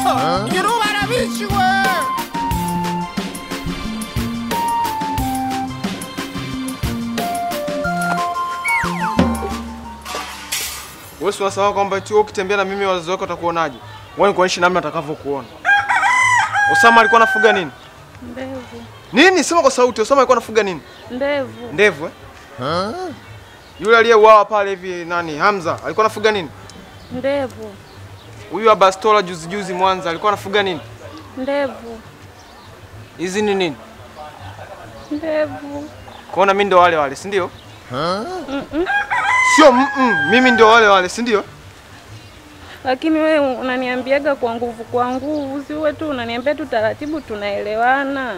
Irubara bichi we. Wewe si unasahau kwamba eti wewe ukitembea na mimi wazazi wako watakuonaje? Wewe kuonyesha namna atakavyokuona. Osama alikuwa anafuga nini? Ndevu. Nini? Sema kwa sauti. Osama alikuwa anafuga nini? Ndevu. Ndevu eh? Yule aliyeuawa pale hivi nani? Hamza alikuwa anafuga nini? Ndevu. Huyu wa bastola juzi juzi Mwanza alikuwa anafuga nini? Ndevu. Hizi ni nini? Ndevu. Kwaona mimi ndo wale wale, si ndio? Sio mm -mm, mimi ndio wale wale, si ndio? Lakini wewe unaniambiaga kwa nguvu kwa nguvu, si wewe tu unaniambia tu taratibu, tunaelewana.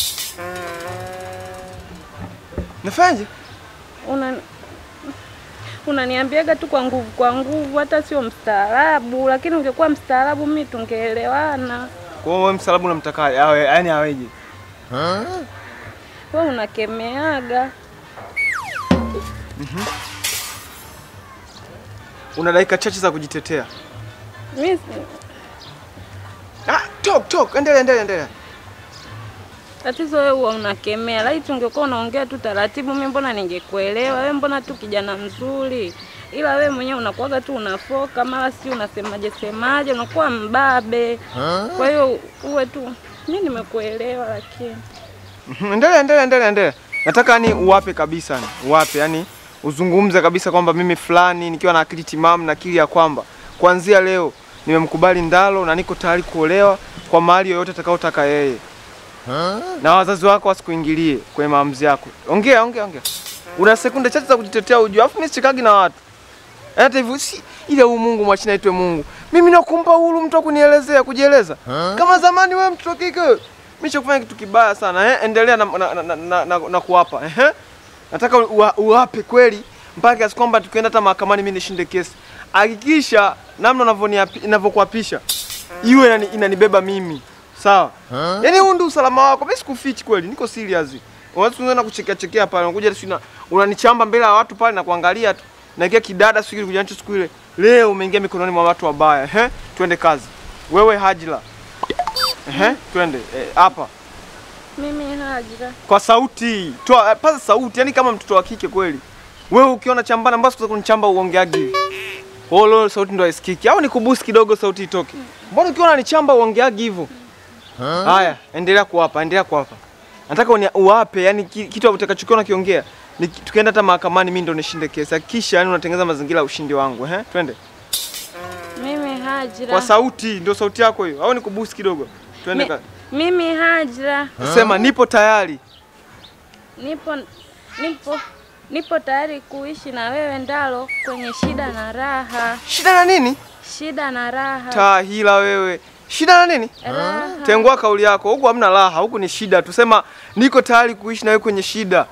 Nafanyaje? Una unaniambiaga tu kwa nguvu kwa nguvu, hata sio mstaarabu. Lakini ungekuwa mstaarabu, mimi tungeelewana. Kwa hiyo wewe msalabu unamtakaje? Awe yani aweje? Wewe unakemeaga. Una dakika chache za kujitetea. Mimi Ah, talk talk, endelea endelea endelea. tatizo wewe huwa unakemea. Laiti ungekuwa unaongea tu taratibu, mimi mbona ningekuelewa. Wewe mbona tu kijana mzuri, ila wewe mwenyewe unakuwaga tu unafoka, mara si unasemaje semaje, unakuwa mbabe. Kwa hiyo uwe tu, mimi nimekuelewa, lakini Mhm, Endelea endelea endelea endelea. Nataka yani uwape kabisa ni uwape yani uzungumze kabisa kwamba mimi fulani nikiwa na akili timamu na akili ya kwamba kuanzia leo nimemkubali Ndalo na niko tayari kuolewa kwa mahali yoyote atakayotaka yeye. Na wazazi wako wasikuingilie kwenye maamuzi yako. Ongea ongea ongea. Una sekunde chache za kujitetea ujue. Alafu mimi sichekagi na watu. Hata hivyo si ile huu Mungu mwachina aitwe Mungu. Mimi nakumpa uhuru mtu wa kunielezea kujieleza. Kama zamani wewe mtoto kike. Mimi chakufanya kitu kibaya sana eh? Endelea na, na, na, na, na, na kuwapa eh? Nataka uwa- uwape kweli mpaka kiasi kwamba tukienda hata mahakamani mimi nishinde kesi. Hakikisha namna unavyoniapi- ninavyokuapisha iwe inani, inanibeba mimi sawa. Yaani huu ndio usalama wako. Mimi sikufichi kweli, niko serious. Unaweza kuanza kuchekea chekea pale, unakuja tu unanichamba mbele ya watu pale na kuangalia tu. Na kia kidada siku ile kujancho siku ile. Leo umeingia mikononi mwa watu wabaya. Eh? Twende kazi. Wewe Hajila. Eh? Twende eh, hapa. mimi Hajira, Kwa sauti. Toa eh, paza sauti, yani kama mtoto wa kike kweli. Wewe ukiona chambana mbona sikuza kunichamba uongeagi hivi? Oh, leo sauti ndo haisikiki. Au nikubusi kidogo sauti itoke. Mbona ukiona unanichamba uongeagi hivyo? Haya, endelea kuwapa, endelea kuwapa. Nataka uni- uwape, yani ki- kitu utakachokiona kiongea. Ni tukienda hata mahakamani mimi ndo nishinde kesi. Hakikisha yani unatengeneza mazingira ya ushindi wangu, eh? Twende. mimi Hajira, Kwa sauti, ndio sauti yako hiyo. Au nikubusi kidogo. Twende Mi- ka. mimi Hajira, Sema nipo tayari. nipo nipo nipo tayari kuishi na wewe Ndalo kwenye shida na raha, Shida na nini? shida na raha, Tahila wewe. Shida na nini? raha. Tengua kauli yako. Huku hamna raha, huku ni shida. Tusema niko tayari kuishi na wewe kwenye shida.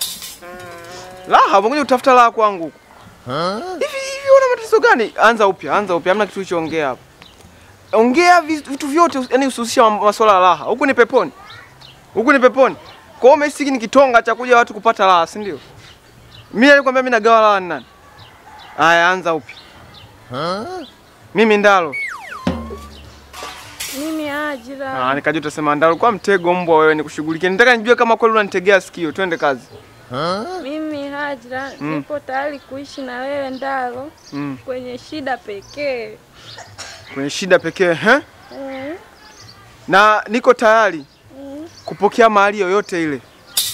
Raha, umekuja kutafuta raha kwangu. huku. Hivi hivi una matatizo gani? Anza upya, anza upya. Hamna kitu ulichoongea hapo. Ongea vi- vitu vyote, yani usihusishe mam- masuala ya raha. Huku ni peponi. Huku ni peponi. Kwa hiyo umehisi hiki ni kitonga cha kuja watu kupata raha, si ndio? Mimi nilikwambia mimi nagawa raha ni nani? Aya, anza upya. Mimi Ndalo. mimi Hajira, Ah, nikajua utasema Ndalo kwa mtego mbwa wewe nikushughulikie. Nitaka nijue kama kweli unanitegea sikio. Twende kazi. mimi Hajira, nipo tayari kuishi na wewe Ndalo Mm. kwenye shida pekee. Kwenye shida pekee, eh? Mm, Na niko tayari mm. kupokea mahali yoyote ile.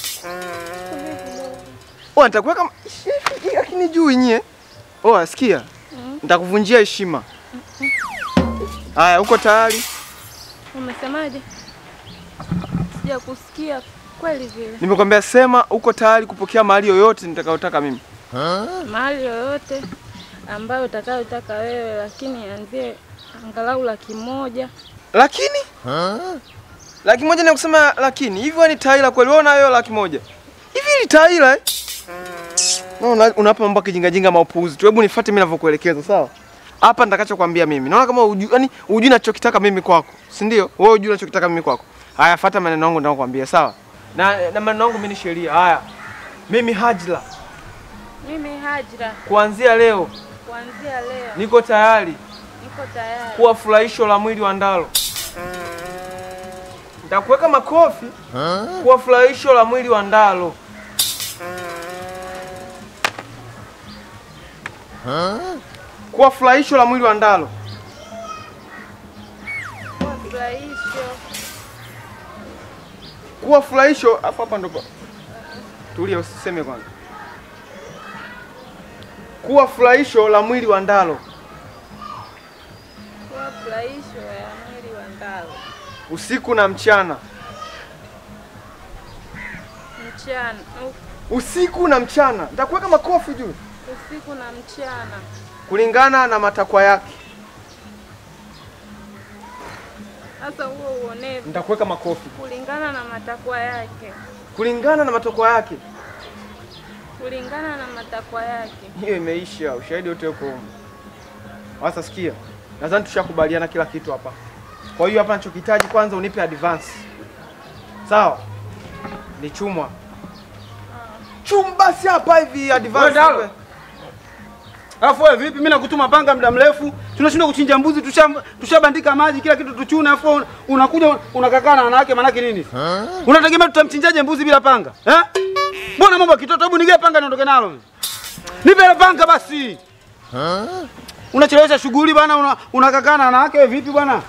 Oh, nitakuweka lakini juu nyie. Oh, asikia? Nitakuvunjia heshima. Haya, uko tayari? Umesemaje? Sija kusikia kweli vile. Nimekwambia sema uko tayari kupokea mahali yoyote nitakayotaka mimi. Mahali yoyote ambayo utakayotaka wewe, lakini anzie angalau laki moja. Lakini laki moja ni kusema lakini hivi wewe ni Taila kweli? Wewe unayo laki moja hivi ni Taila eh? No, una- unapa mambo ya kijinga jinga maupuzi tu. Hebu nifuate mimi ninavyokuelekeza, sawa? Hapa nitakachokwambia mimi. Naona kama uju, yani hujui nachokitaka mimi kwako, si ndio? Wewe hujui nachokitaka mimi kwako. Haya, fuata maneno yangu ninayokuambia, sawa? Na, na maneno yangu mimi ni sheria. Haya, mimi Hajla, Mimi Hajira, kuanzia leo kuanzia leo niko tayari niko tayari kuwa furahisho la mwili wa Ndalo. Nitakuweka makofi kwa furahisho la mwili wa Ndalo. Kwa furahisho la mwili wa Ndalo. Furahisho. Kuwa furahisho afu hapa ndo pa- tulia, usiseme kwanza. Kuwa furahisho la mwili wa Ndalo Kwa furahisho ya mwili wa Ndalo. usiku na mchana, Mchana. u- usiku na mchana. Nitakuweka makofi juu Usiku na mchana. kulingana na matakwa yake. Sasa huo uonevu Nitakuweka makofi kulingana na matakwa yake. kulingana na matakwa yake. Kulingana na matakwa yake. Hiyo imeisha, ushahidi wote uko huko. Sasa sikia, nadhani tushakubaliana kila kitu hapa. Kwa hiyo hapa nachokihitaji kwanza unipe advance, sawa? Ni chumwa chum basi hapa hivi Wewe advance. Ndalo. nipe. Alafu wewe vipi? Mimi nakutuma panga muda mrefu, tunashindwa kuchinja mbuzi, tusha- tushabandika maji kila kitu tuchune, alafu un- unakuja unakakaa na wanawake, manake nini? Unategemea tutamchinjaje mbuzi bila panga eh? Mbona mambo ya kitoto? Hebu nigee panga niondoke nalo. Nipe ile panga basi. Unachelewesha shughuli bwana, una- unakakaa na wanawake wewe vipi bwana?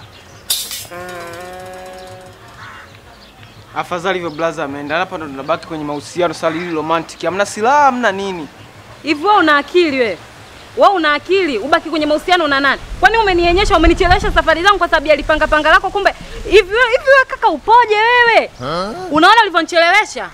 Afadhali hivyo blaza ameenda hapa, ndo tunabaki kwenye mahusiano sasa, hili romantic, hamna silaha, hamna nini. Hivi wewe una akili wewe? Wewe una akili? Ubaki kwenye mahusiano na nani? Kwani umenionyesha umenichelewesha safari zangu kwa sababu ya lipanga panga lako kumbe hivi wewe hivi wewe kaka upoje wewe? Unaona ulivyonichelewesha?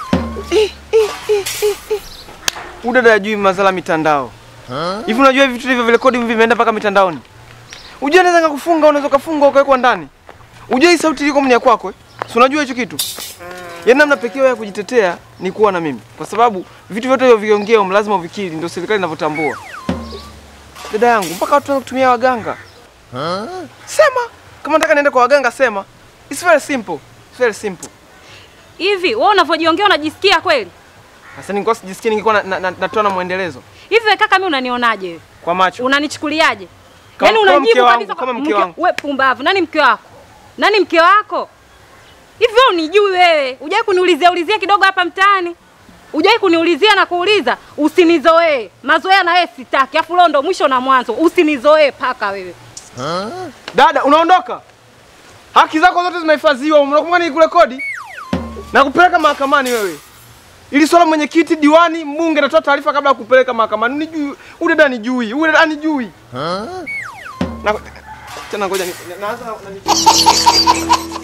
Udada ajui mazala mitandao hivi. Unajua hivi vitu hivyo virekodi hivi vimeenda mpaka mitandaoni. Unajua naweza ngakufunga, unaweza kufungwa ukawekwa ndani. Unajua hii sauti iko mnia kwako eh? Si unajua hicho kitu? Yaani namna pekee ya kujitetea ni kuwa na mimi, kwa sababu vitu vyote hivyo viongea um, lazima uvikiri, ndio serikali inavyotambua. Dada yangu, mpaka watu wanataka kutumia waganga. Sema kama nataka niende kwa waganga, sema. It's very simple. It's very simple. Hivi wewe unavyojiongea unajisikia kweli? Sasa ningekuwa sijisikia ningekuwa na, na, na, natoa na mwendelezo Hivi wewe kaka mimi unanionaje wewe? kwa macho. Unanichukuliaje? Kama- Yaani kama mke unajibu wangu, kabisa kama kwa- mke wangu. Wewe pumbavu. Nani mke wako? Nani mke wako? Hivi wewe unijui wewe? Hujai kuniulizia ulizia kidogo hapa mtaani? Hujai kuniulizia na kuuliza, usinizoee. Mazoea na wewe sitaki. Afu leo ndo mwisho na mwanzo. Usinizoee paka wewe. Dada, unaondoka? Haki zako zote zimehifadhiwa. Unakumbuka nilikurekodi na kupeleka mahakamani wewe. Ili swala mwenyekiti, diwani, mbunge natoa taarifa kabla ya kupeleka mahakamani. Nijui, huyu dada nijui, huyu dada nijui. Na tena ngoja ni- naanza na, na,